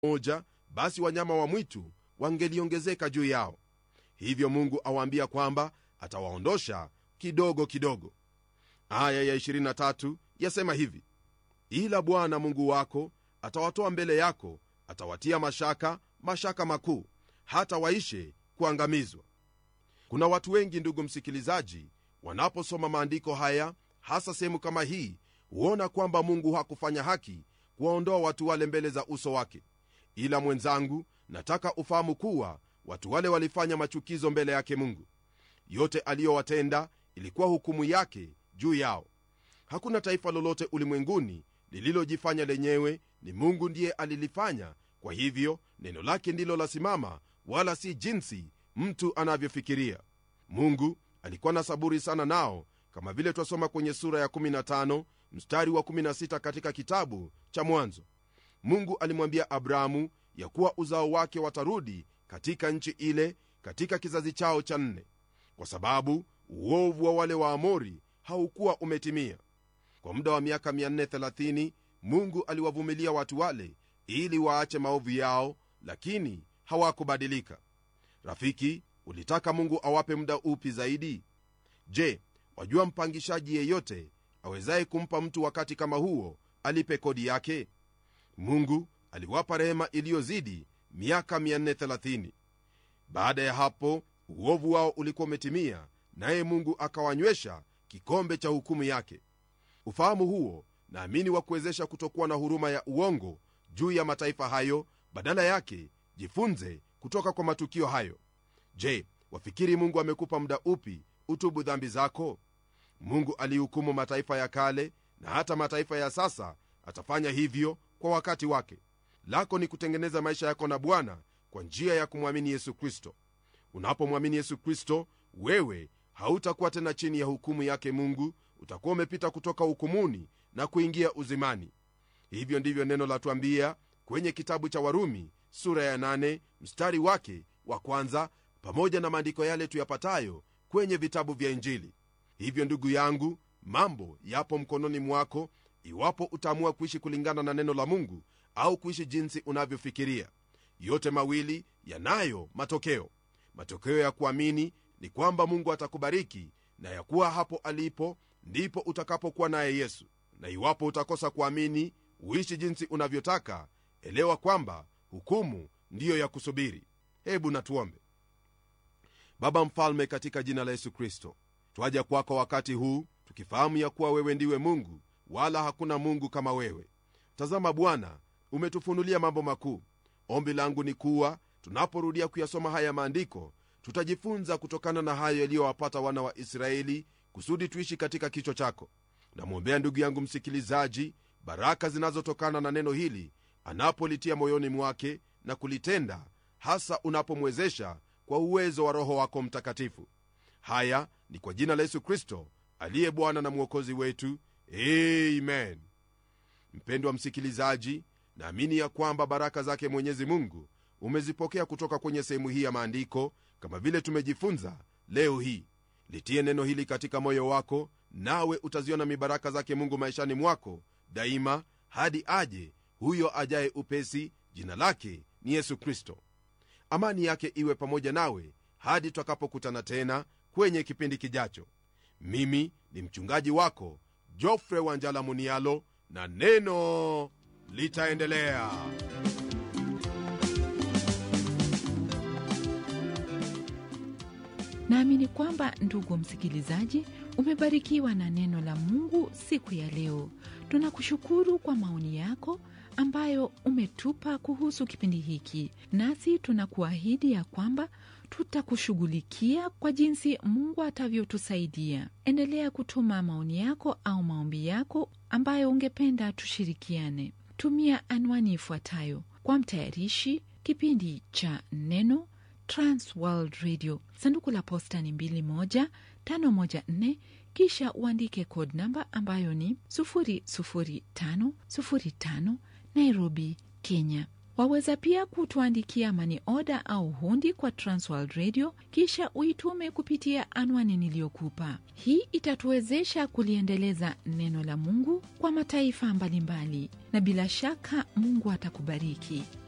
moja basi wanyama wa mwitu wangeliongezeka juu yao hivyo mungu awaambia kwamba atawaondosha kidogo kidogo aya ya 23 yasema hivi ila bwana mungu wako atawatoa mbele yako atawatia mashaka mashaka makuu hata waishe kuangamizwa kuna watu wengi ndugu msikilizaji wanaposoma maandiko haya hasa sehemu kama hii huona kwamba mungu hakufanya haki kuwaondoa watu wale mbele za uso wake ila mwenzangu nataka ufahamu kuwa watu wale walifanya machukizo mbele yake mungu yote aliyowatenda ilikuwa hukumu yake juu yao hakuna taifa lolote ulimwenguni lililojifanya lenyewe ni mungu ndiye alilifanya kwa hivyo neno lake ndilo lasimama wala si jinsi mtu anavyofikiria mungu alikuwa na saburi sana nao kama vile twasoma kwenye sura ya 15 mstari wa 16 katika kitabu cha mwanzo mungu alimwambia abrahamu ya kuwa uzao wake watarudi katika nchi ile katika kizazi chao cha nne kwa sababu uovu wa wale waamori haukuwa umetimia kwa muda wa miaka 430 mungu aliwavumilia watu wale ili waache maovu yao lakini hawakubadilika rafiki ulitaka mungu awape muda upi zaidi je wajua mpangishaji yeyote awezaye kumpa mtu wakati kama huo alipe kodi yake mungu aliwapa rehema iliyozidi miaka 430 baada ya hapo uovu wao ulikuwa umetimia naye mungu akawanywesha kikombe cha hukumu yake ufahamu huo naamini wa kuwezesha kutokuwa na huruma ya uongo juu ya mataifa hayo badala yake jifunze kutoka kwa matukio hayo je wafikiri mungu amekupa muda upi utubu dhambi zako mungu alihukumu mataifa ya kale na hata mataifa ya sasa atafanya hivyo kwa wakati wake lako ni kutengeneza maisha yako na bwana kwa njia ya kumwamini yesu kristo unapomwamini yesu kristo wewe hautakuwa tena chini ya hukumu yake mungu utakuwa umepita kutoka hukumuni na kuingia uzimani hivyo ndivyo neno latwambia kwenye kitabu cha warumi sura ya 8 mstari wake wa kwanza pamoja na maandiko yale tuyapatayo kwenye vitabu vya injili hivyo ndugu yangu mambo yapo mkononi mwako iwapo utaamua kuishi kulingana na neno la mungu au kuishi jinsi unavyofikiria yote mawili yanayo matokeo matokeo ya kuamini ni kwamba mungu atakubariki na ya kuwa hapo alipo ndipo utakapokuwa naye yesu na iwapo utakosa kuamini uishi jinsi unavyotaka elewa kwamba hukumu ndiyo ya kusubiri hebu natuombe baba mfalme katika jina la yesu kristo twaja kwako wakati huu tukifahamu ya kuwa wewe ndiwe mungu wala hakuna mungu kama wewe tazama bwana umetufunulia mambo makuu ombi langu ni kuwa tunaporudia kuyasoma haya maandiko tutajifunza kutokana na hayo yaliyowapata wana wa israeli kusudi tuishi katika kicho chako namwombea ndugu yangu msikilizaji baraka zinazotokana na neno hili anapolitia moyoni mwake na kulitenda hasa unapomwezesha kwa uwezo wa roho wako mtakatifu haya ni kwa jina la yesu kristo aliye bwana na mwokozi wetu amen mpendwa msikilizaji naamini ya kwamba baraka zake mwenyezi mungu umezipokea kutoka kwenye sehemu hii ya maandiko kama vile tumejifunza leo hii litie neno hili katika moyo wako nawe utaziona mibaraka zake mungu maishani mwako daima hadi aje huyo ajaye upesi jina lake ni yesu kristo amani yake iwe pamoja nawe hadi tutakapokutana tena kwenye kipindi kijacho mimi ni mchungaji wako jofre wanjala munialo na neno litaendelea naamini kwamba ndugu msikilizaji umebarikiwa na neno la mungu siku ya leo tunakushukuru kwa maoni yako ambayo umetupa kuhusu kipindi hiki nasi tunakuahidi ya kwamba tutakushughulikia kwa jinsi mungu atavyotusaidia endelea kutuma maoni yako au maombi yako ambayo ungependa tushirikiane tumia anwani ifuatayo kwa mtayarishi kipindi cha neno transworld radio sanduku la posta ni 2154 kisha uandike code namba ambayo ni 00505 nairobi kenya waweza pia kutuandikia mani oda au hundi kwa transworld radio kisha uitume kupitia anwani niliyokupa hii itatuwezesha kuliendeleza neno la mungu kwa mataifa mbalimbali na bila shaka mungu atakubariki